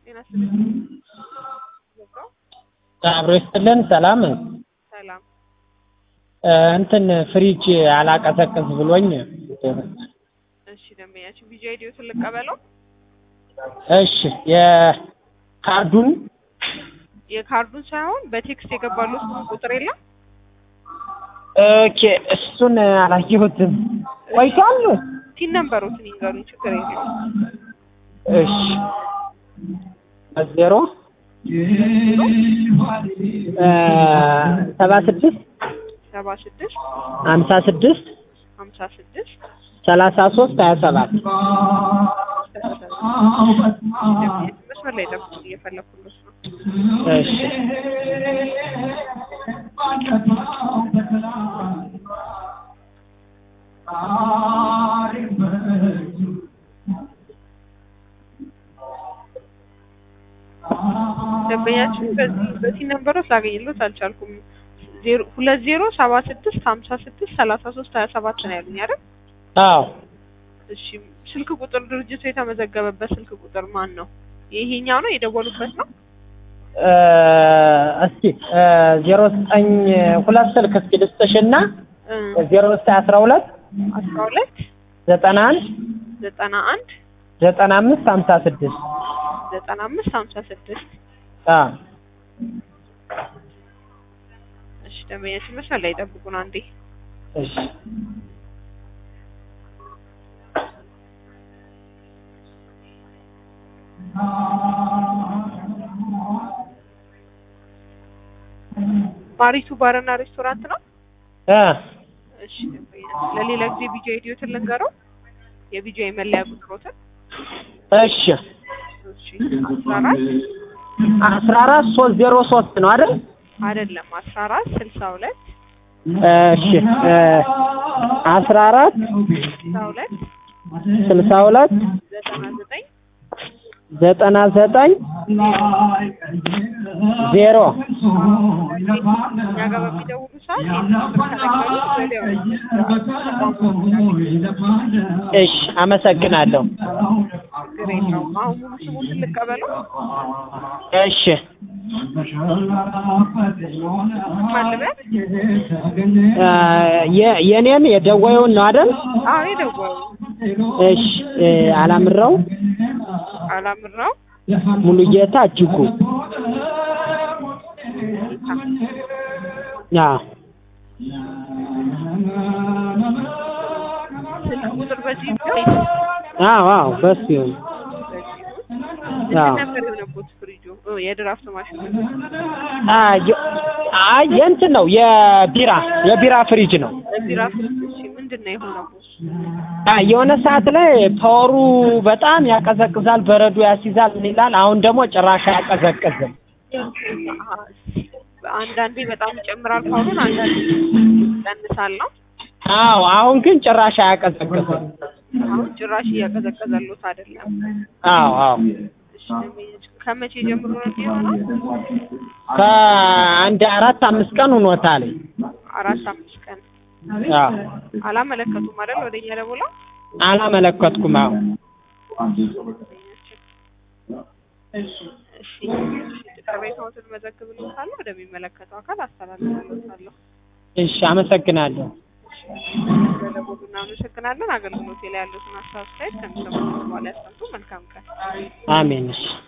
ጤና ይስጥልኝ። ገባው? አብሮ ይስጥልን። ሰላም ሰላም። እ እንትን ፍሪጅ አላቀዘቅዝ ብሎኝ። እሺ ደንበኛችን ቪዲዮ አይዲዮትን ልቀበለው። እሺ የካርዱን የካርዱን ሳይሆን በቴክስት የገባሉት ቁጥር የለም። ኦኬ፣ እሱን አላየሁትም። ቆይቷል። ቲን ነምበሮትን ይንገሩኝ፣ ችግር የለም። እሺ ዜሮ ሰባ ስድስት ሰባ ስድስት ሀምሳ ስድስት ሀምሳ ስድስት ሰላሳ ሶስት ሀያ ሰባት መስመር ላይ ጠብቁ፣ እየፈለኩልሽ ነው። እሺ ደንበኛችን በዚህ በዚህ ነምበሮች ላገኝሎት አልቻልኩም። ዜሮ ሁለት ዜሮ ሰባ ስድስት ሀምሳ ስድስት ሰላሳ ሶስት ሀያ ሰባት ነው ያሉኝ አይደል? አዎ እሺ ስልክ ቁጥር ድርጅቱ የተመዘገበበት ስልክ ቁጥር ማን ነው? ይሄኛው ነው የደወሉበት ነው? እ እስኪ ዜሮ ዘጠኝ ሁለት ስልክ እስኪ ልስጥሽና እ ዜሮ ዘጠኝ አስራ ሁለት አስራ ሁለት ዘጠና አንድ ዘጠና አንድ ዘጠና አምስት ሀምሳ ስድስት ዘጠና አምስት ሀምሳ ስድስት አዎ እሺ ደንበኛችን መስመር ላይ ጠብቁን አንዴ። እሺ ማሪቱ ባርና ሬስቶራንት ነው? እ እሺ ደንበኛችን ለሌላ ጊዜ ቪዲዮ አይዲዮትን ልንገረው የቪዲዮ የመለያ ቁጥሮትን እሺ እሺ አስራ አራት አስራ አራት ሶስት ዜሮ ሶስት ነው አይደል? አይደለም አስራ አራት ስልሳ ሁለት እሺ እ አስራ አራት ስልሳ ሁለት ስልሳ ሁለት ዘጠና ዘጠኝ ዘጠና ዘጠኝ ዜሮ እኛ ጋር በሚደውሉ ሰዓት ይህን ቁጥር ከነገሩት ወዲያው እሺ አመሰግናለሁ። ችግር የለውም። አሁን ሙሉ ስሙን ልቀበለው። እሺ ማን ልበል? እ የ- የኔን የደወዩን ነው አይደል? አዎ የደወሉ እሺ እ አላምረው አላምራው ሙሉጌታ እጅጉ አዎ ስልክ ቁጥር በዚህ ነው። አዎ አዎ በሱ ይሁን። አዎ ምንድን ነበር የሆነቦት ፍሪጁ? ኦ፣ የድራፍት ማሽኑ አ የ- አይ የእንትን ነው የቢራ የቢራ ፍሪጅ ነው። ቢራ ፍሪጅ። እሺ ምንድን ነው የሆነቦት? አ የሆነ ሰዓት ላይ ፓወሩ በጣም ያቀዘቅዛል፣ በረዶ ያስይዛል ምን ይላል። አሁን ደግሞ ጭራሽ አያቀዘቅዝም። አሀ፣ አንዳንዴ በጣም ይጨምራል ፓወሩን፣ አንዳንዴ ይቀንሳል ነው። አዎ አሁን ግን ጭራሽ አያቀዘቅዝም። አሁን ጭራሽ እያቀዘቀዘሉት አይደለም። አዎ አዎ እሺ ደንበኛችን ከመቼ ጀምሮ ነው እንዲህ የሆነው? ከአንድ አራት አምስት ቀን ሆኖታል። አራት አምስት ቀን አዎ አላመለከቱም አይደል? ወደኛ ደውለው አላመለከትኩም። አዎ እሺ ቅሬታዎትን መዘግብልዎታለሁ፣ ወደሚመለከተው አካል አስተላልፍልዎታለሁ። እሺ አመሰግናለሁ። ስለደወሉ እናመሰግናለን። አገልግሎቴ ላይ ያሉትን ሀሳብ አስተያየት ከሚሰሙት በኋላ ያሰምቱ። መልካም ቀን። አሜን። እሺ